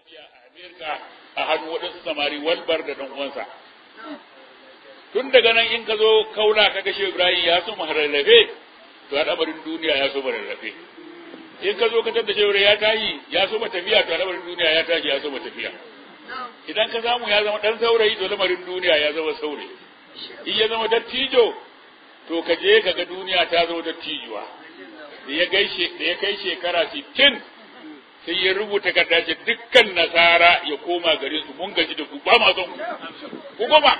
tafiya a Amerika a hannu waɗansu samari walbar da ɗan uwansa tun daga nan in ka zo kaula ka gashe Ibrahim ya so rarrafe to al'amarin duniya ya so rarrafe in ka zo ka tada shehu ya tayi ya so tafiya to al'amarin duniya ya tashi ya so tafiya idan ka samu ya zama dan saurayi to lamarin duniya ya zama saurayi in ya zama dattijo to ka je ka ga duniya ta zama dattijuwa da ya gaishe da ya kai shekara 60 sai ya rubuta kaddace dukkan nasara ya koma garin su mun gaji da ku ba ma son ku koma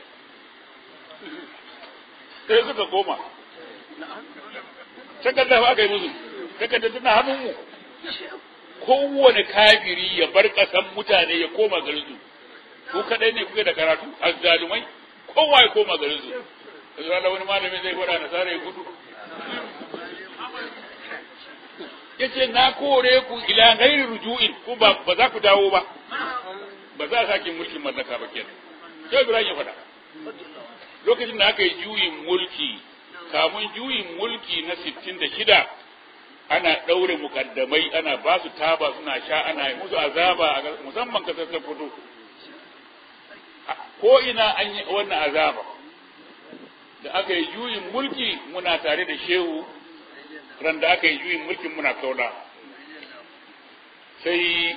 sai suka koma takarda ba aka yi musu takarda tana hannun mu kowane kafiri ya bar kasan mutane ya koma garin su ku kadai ne kuke da karatu azzalumai kowa ya koma garin su yanzu wani malami zai gwada nasara ya gudu yace na kore ku ila ghairi rujuin ku ba ba za ku dawo ba ba za a sake mulkin mallaka ba kenan sai Ibrahim ya faɗa lokacin da aka yi juyin mulki kamun juyin mulki na 66 ana ɗaure mukaddamai ana ba su taba suna sha ana yi musu azaba musamman kasar Sokoto ko ina an yi wannan azaba da aka yi juyin mulki muna tare da shehu ran da aka yi juyin mulkin muna kaula sai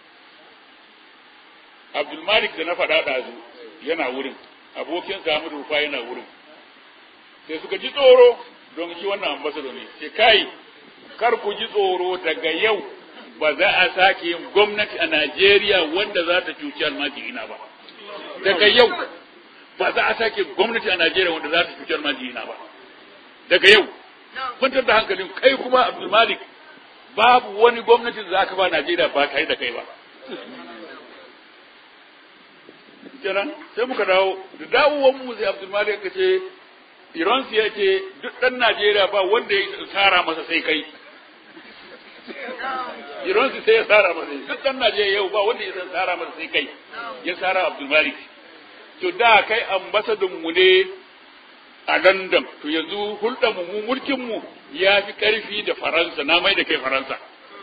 abdulmalik da na faɗa ɗazu yana wurin abokin samu rufa yana wurin sai suka ji tsoro don shi wannan ambasado ne sai kai kar ku ji tsoro daga yau ba za a sake yin gwamnati a najeriya wanda za ta cuci almajirina ba daga yau ba za a sake gwamnati a najeriya wanda za ta cuci almajirina ba daga yau kwantar da hankalin kai kuma abdulmalik babu wani gwamnati da za ka ba najeriya ba tare da kai ba kenan sai muka dawo da dawowar mu sai abdulmalik ka ce iransu ya ce duk ɗan najeriya ba wanda ya tsara masa sai kai iransu sai ya tsara masa duk ɗan najeriya yau ba wanda ya tsara masa sai kai ya tsara abdulmalik to da kai ambasadin mu ne a London to yanzu hulɗar mu mulkin mu ya fi ƙarfi da Faransa na mai da kai Faransa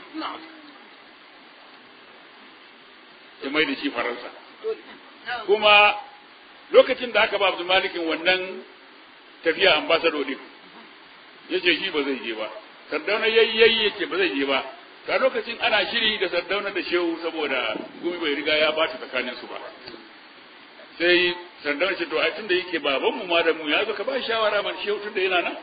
ya mai da shi Faransa kuma lokacin da aka ba Abdul Malikin wannan tafiya ambassador din yace shi ba zai je ba Sardauna yayi yayi yace ba zai je ba ta lokacin ana shiri da Sardauna da Shehu saboda gumi bai riga ya bata tsakanin su ba sai sandar ce to ai tunda yake baban mu ma da mu ya zo ka ba shawara man shehu tunda yana nan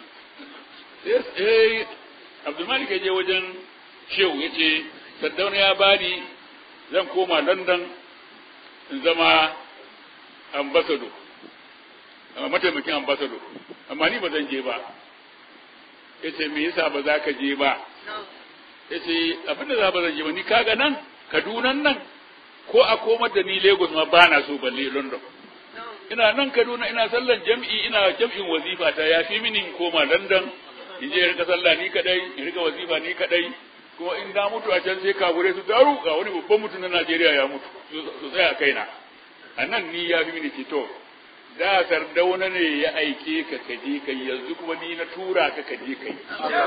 sai Abdul Malik ya je wajen shehu yace Saddauna ya bani zan koma London in zama ambassador amma mataimakin ambassador amma ni ba zan je ba yace me yasa ba za ka je ba yace abinda za ba zan je ba ni kaga nan Kaduna nan ko a komar da ni Lagos ma ba na so balle London. Ina nan Kaduna ina sallan jam'i ina jam'in wazifa ta ya fi mini in koma London in je rika sallah ni kadai in rika wazifa ni kadai kuma in na mutu a can sai kabure su daru ga wani babban mutum na Najeriya ya mutu su tsaya kaina. A nan ni ya fi mini fito. Da sardauna ne ya aike ka kaje kai yanzu kuma ni na tura ka kaje kai.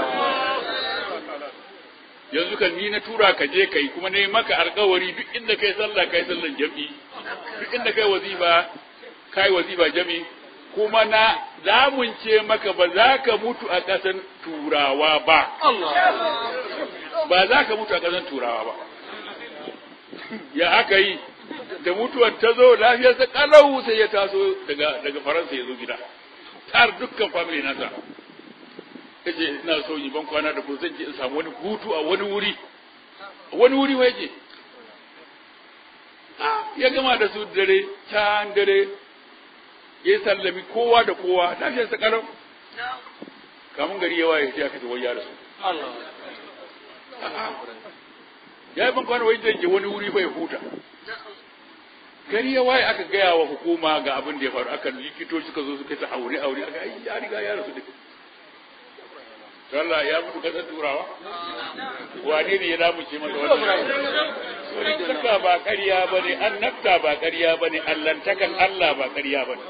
yanzu kan ni na tura ka je kai kuma ne maka alkawari duk inda kai sallah kai sallan jami duk inda kai wazifa kai wazifa jami kuma na lamunce maka ba za ka mutu a ƙasan turawa ba ba za ka mutu a ƙasan turawa ba ya aka yi da mutuwar ta zo lafiyarsa kalau sai ya taso daga daga faransa ya zo gida tar dukkan family nasa kace ina so yi ban kwana da ku zan je in samu wani hutu a wani wuri wani wuri wai je ya gama da su dare can dare ya sallami kowa da kowa lafiyar sa kalau kamun gari yawa ya ce aka ce wai ya rasu ya yi ban kwana wai zan je wani wuri fa ya huta gari ya waye aka gaya wa hukuma ga abin da ya faru aka likitoci suka zo suka ta aure aure aka ai ya riga ya rasu duka Allah ya mutu kasar turawa wane ne ya damuce masa wannan Sunnaka ba ƙarya ba ne, annabta ba ƙarya ba ne, allantakan Allah ba ƙarya ba ne.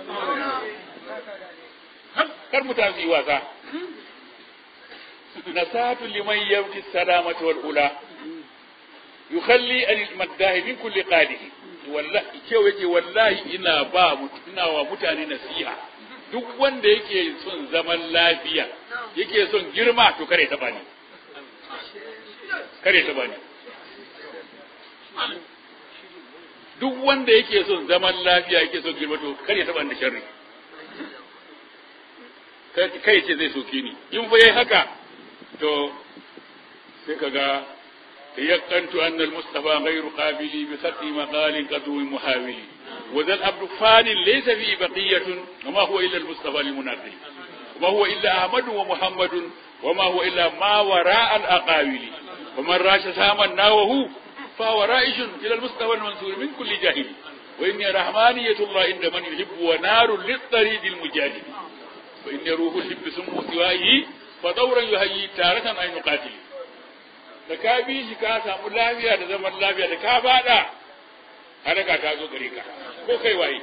Kar mutane su yi wasa. Nasatu liman yabti salamatu wal ula. yukhalli anil maddahi min kulli qadihi wallahi cewa yake wallahi ina ba ina wa mutane nasiha duk wanda yake son zaman lafiya yake son girma to kare taba ni kare taba ni duk wanda yake son zaman lafiya yake son girma to kare taba ni sharri kai ce zai soke ni in fa yayi haka to sai kaga يقنت أن المصطفى غير قابل بسقي مقال قدو محاول وذا الأبد فان ليس فيه بقية وما هو إلا المصطفى المنقل وما هو إلا أحمد ومحمد وما هو إلا ما وراء الأقاويل ومن راش ساما ناوه فهو رائش إلى المصطفى المنصور من كل جاهل وإني رحمانية الله عند من يحب ونار للطريد المجاهد وإني روح الحب سمو سوائه فدورا يهيي تارة أن يقاتل da ka bi shi ka samu lafiya da zaman lafiya da ka fada haraka ta zo gare ka ko kai waye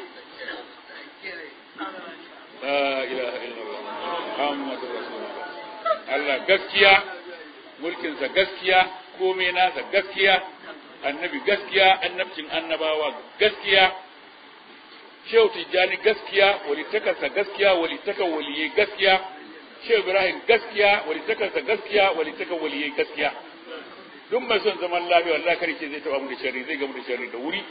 la ilaha illallah muhammadur rasulullah Allah gaskiya mulkinsa gaskiya komai nasa gaskiya annabi gaskiya annabcin annabawa gaskiya shehu tijjani gaskiya walitakarsa gaskiya walitakan waliyai gaskiya shehu ibrahim gaskiya walitakarsa gaskiya walitakan waliyai gaskiya duk mai son zaman lafiya wallahi kare ce zai taba mu da sharri zai gamu da sharri da wuri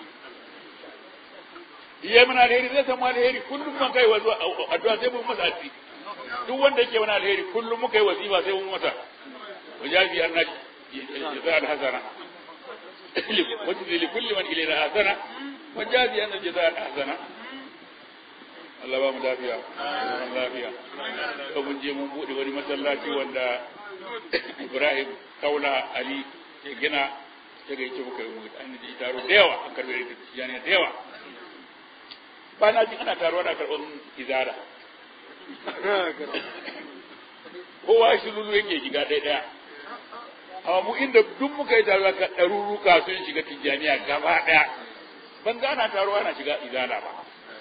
iya mana alheri zai samu alheri kullum man kai wazo addu'a sai mun masa addu'a duk wanda yake mana alheri kullum muka yi wazifa sai mun masa wajabi anna jaza al-hasana wajzi li kulli man ilayna hasana wajabi anna jaza al-hasana Allah ba mu lafiya zaman lafiya ko mun je mun bude wani masallaci wanda Ibrahim Kaula Ali ya gina ya gaice muka yi mutu an ji taro da yawa an karbe da tijaniya da yawa ba na ji ana taro ana karɓar izara kowa shi lulu yake shiga ɗaya ɗaya amma mu inda duk muka yi taro ka ɗaruruka sun shiga tijaniya gaba ɗaya ban ga ana taro ana shiga izara ba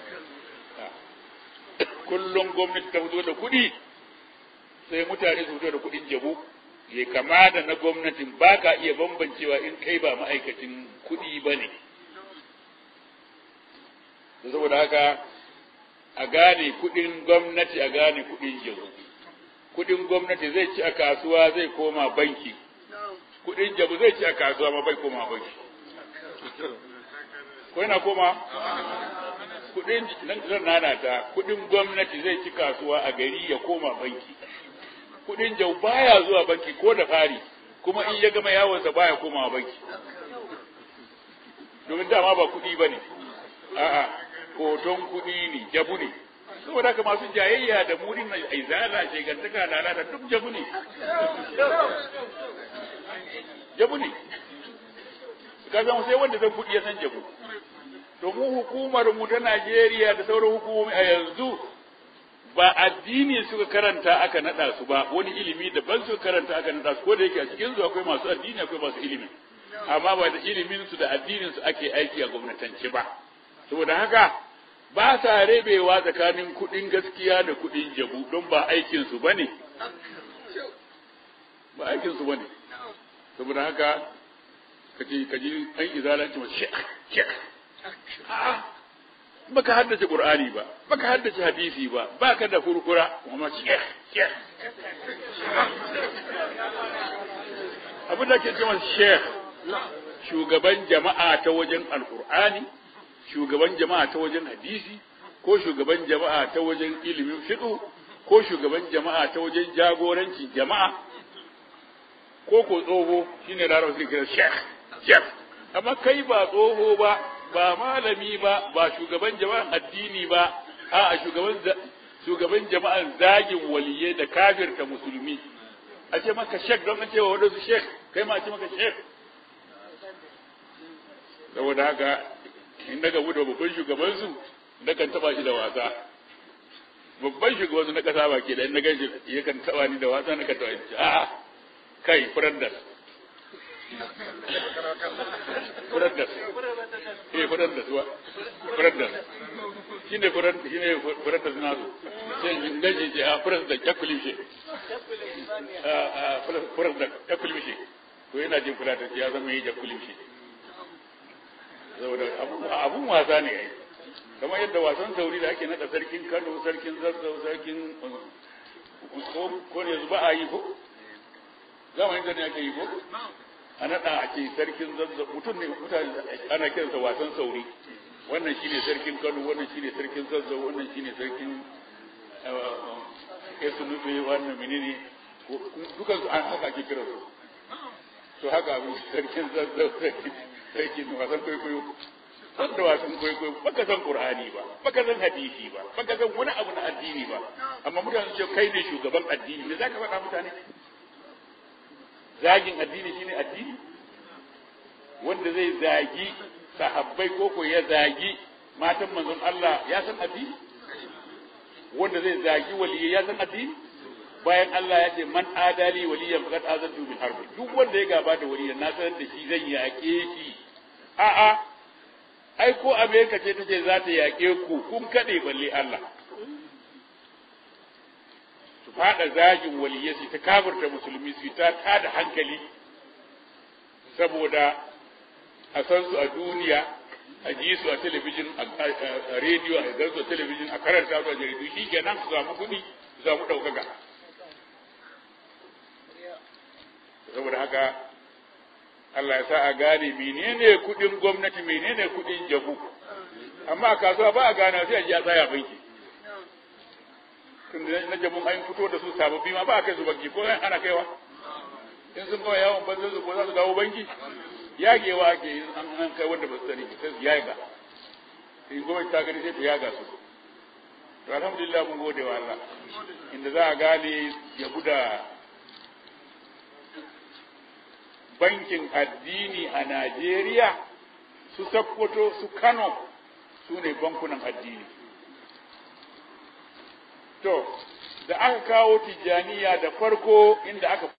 kullum gwamnati ta fito da kuɗi sai mutane su fito da kuɗin jabu ya kama da na gwamnatin ba ka iya bambancewa in kai ba ma'aikacin kuɗi ba ne saboda haka a gane kuɗin gwamnati a gane kuɗin jabu kuɗin gwamnati zai ci a kasuwa zai koma banki kuɗin jabu zai ci a kasuwa ma bai koma banki ko yana koma kuɗin nan nana ta kuɗin gwamnati zai ci kasuwa a gari ya koma banki kudin jau baya zuwa banki ko da fari kuma in ya gama yawonsa baya komawa banki domin dama ba kudi ba ne a'a hoton kudi ne jabu ne saboda haka masu jayayya da murin na izala shegantaka lalata duk jabu ne jabu ne ka san sai wanda zan kudi ya san jabu to mu hukumar mu ta Najeriya da sauran hukumomi a yanzu ba addini suka karanta aka nada su ba wani ilimi daban suka karanta aka nada su ko da yake a cikin su akwai masu addini akwai masu ilimi amma ba da ilimin su da addinin su ake aiki a gwamnatance ba saboda haka ba sa rebewa tsakanin kudin gaskiya da kudin jabu don ba aikin su bane ba aikin su bane saboda haka kaji kaji an izalanci ma shek shek baka haddace qur'ani ba baka haddace hadisi ba baka da kurkura kuma shekh shekh abin da ke cewa shekh shugaban jama'a ta wajen alqur'ani shugaban jama'a ta wajen hadisi ko shugaban jama'a ta wajen ilimin fiqh ko shugaban jama'a ta wajen jagorancin jama'a ko ko tsoho shine larabci kira shekh shekh amma kai ba tsoho ba ba malami ba ba shugaban jama'an addini ba a shugaban shugaban jama'an zagin waliyai da kafirta musulmi a ce maka shek don a cewa wadansu shek kai ma a ce maka shek saboda haka in daga gudu babban shugaban su nakan taba shi da wasa babban shugaban su na kasa ba ke da in na gan shi yakan taba ni da wasa na kan taba shi a kai furandas furandas eh furandas wa furandas shine furan shine furandas na su sai in gaje ce a furandas da kakulim shi a a furandas kakulim shi to yana jin fulatanci ya zama yi jakulin shi saboda abun wasa ne ai kamar yadda wasan sauri da ake nada sarkin kano sarkin zazzau sarkin ko ne zuba a yi ko zamanin da ne ake yi ko a nada a ce sarkin zazzau mutum ne mutane ana kiransa wasan sauri wannan shine sarkin kano wannan shine sarkin zazzau wannan shine sarkin ya su nufe wannan menene dukan su an haka ake kiransu to haka abin sarkin zazzau sarkin wasan kwaikwayo san da wasan kwaikwayo baka san qur'ani ba baka san hadisi ba baka san wani abu na addini ba amma mutane su ce kai ne shugaban addini me zaka faɗa mutane zagin addini shine addini wanda zai zagi sahabbai koko ya zagi matan manzon Allah ya san addini wanda zai zagi waliyyi ya san addini bayan Allah ya ce man adali waliyan faqad azantu bil harb duk wanda ya gaba da waliyan na sanar da shi zan yaƙe shi a'a ai ko Amerika ce tace za ta yaƙe ku kun kade balle Allah su fada zagin waliyai su ta kafirta musulmi su ta tada hankali saboda a san su a duniya a ji su a talabijin a rediyo a gan su a talabijin a karanta su a jaridu shi kenan su samu kuɗi su samu ɗaukaka saboda haka Allah ya sa a gane menene kuɗin gwamnati menene kuɗin jabu amma a kasuwa ba a gane sai a ji a tsaya banki tun na jabun an fito da su sababbi ma ba a kai su banki ko ana kaiwa in sun kawai yawon banzan su ko za su dawo banki yagewa ake yi an an kai wanda ba su sani sai su yaga in gwamnati ta gani sai ta yaga su to alhamdulillah mun gode wa Allah inda za a gane ya buda bankin addini a Najeriya su Sokoto su Kano su ne bankunan addini to da aka kawo tijjaniya da farko inda aka